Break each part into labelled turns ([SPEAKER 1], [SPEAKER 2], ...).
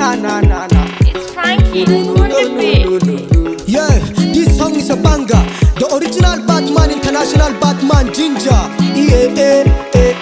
[SPEAKER 1] na na na na.
[SPEAKER 2] It's Frankie on the beat.
[SPEAKER 1] Yeah, this song is a banger. The original Batman, international Batman, Ginger. Yeah, yeah, yeah.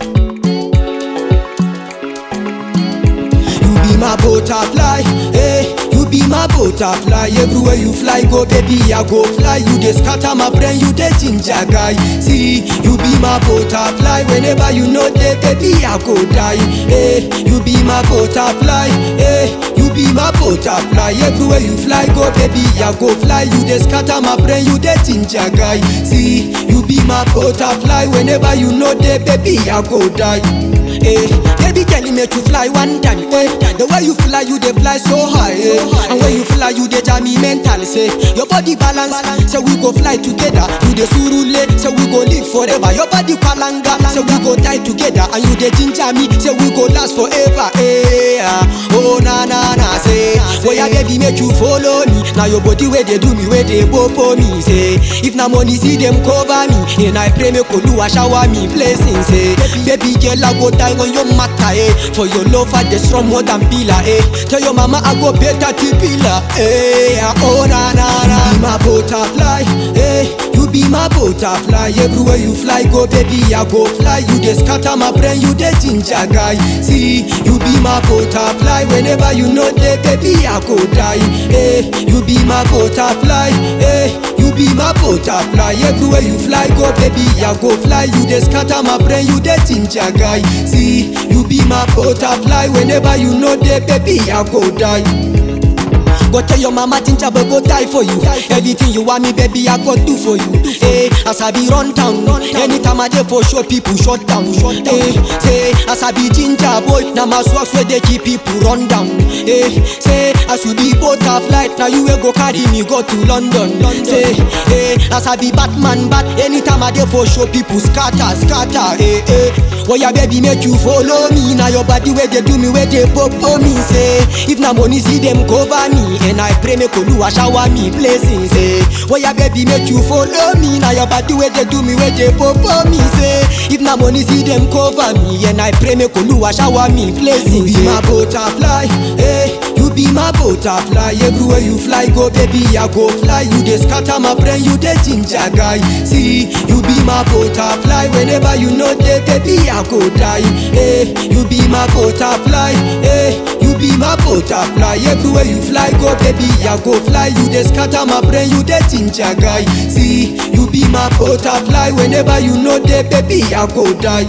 [SPEAKER 1] You be my butterfly, hey. You be my butterfly. Everywhere you fly, go baby, I go fly. You dey scatter my brain, you dey ginger guy. See, you be my butterfly. Whenever you know that, baby, I go die. Hey, you be my butterfly, hey. You be my butterfly. Everywhere you fly, go baby, I go fly. You dey scatter my brain, you dey ginger guy. See, you be my butterfly. Whenever you know that, baby, I go die. Hey, baby, girl, you make you fly one time. Hey, the way you fly, you dey fly so high. Hey. And when you fly, you dey jam me mental. Say your body balance, say we go fly together. You dey surule, say we go live forever. Your body palanga, say we go die together. And you dey ginger me, say we go last forever. Hey, ah, oh na na na, say, boy, yeah, baby, make you follow me. Now your body where they do me, where they for me. Say, if na money see them cover me, and I pray make Oluwa shower me blessings. Say, baby girl, I go die when you matter. Eh. For your love, I dey strong more than pillar. Eh. Tell your mama I go better to pillar. Eh, ah, oh na na na. You be my butterfly. Eh. You be my butterfly. Everywhere you fly, go baby, I go fly. You dey scatter my brain, you dey ginger guy. See, you be my butterfly. Whenever you know that, baby, I go die. Eh. You be my butterfly. Eh. You be my butterfly. Everywhere you fly, go baby, I go fly. You dey scatter my brain, you dey ginger guy. See, you be my butterfly. Whenever you know that, baby, I go die. Go tell your mama ginger boy go die for you. Everything you want me, baby, I go do for you. Hey, as I be run down, anytime I dey for show people shut down. Hey, say as I be ginger boy, now my socks where they keep people run down. Hey, say as you be butterfly, now you will go carry me go to London. Say, hey, as I be Batman, but anytime I dey for show people scatter, scatter. Hey, hey, well yeah, baby, make you follow me. Now your body where they do me, where they pop for me. Say, if na money see them cover me, and I pray make Oluwa shower me blessings. Say, well yeah, baby, make you follow me. Now your body where they do me, where they pop for me. Say, if na money see them cover me, and I pray make Oluwa shower me blessings. You be my butterfly, hey. You be my butterfly. Everywhere you fly, go baby, I go fly. You dey scatter my brain, you dey ginger guy. See, you be my butterfly. Whenever you know that, baby, I go die. Hey, you be my butterfly. Hey, you be my butterfly. Everywhere you fly, go baby, I go fly. You dey scatter my brain, you dey ginger guy. See, you be my butterfly. Whenever you know that, baby, I go die.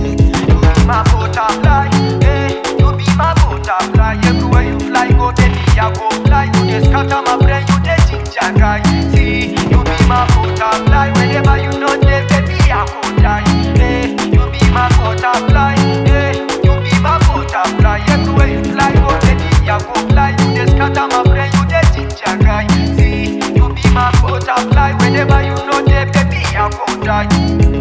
[SPEAKER 3] my butterfly. Hey, you be my butterfly. Everywhere you fly, go baby, I go fly. You dey scatter my brain, you dey ginger guy. See, you be my butterfly. Whenever you know that, baby, I go die. Hey, you be my butterfly. Hey, you be my butterfly. Everywhere you fly, go baby, I go fly. You dey scatter my brain, you dey ginger guy. See, you be my butterfly. Whenever you know that, baby, I go die.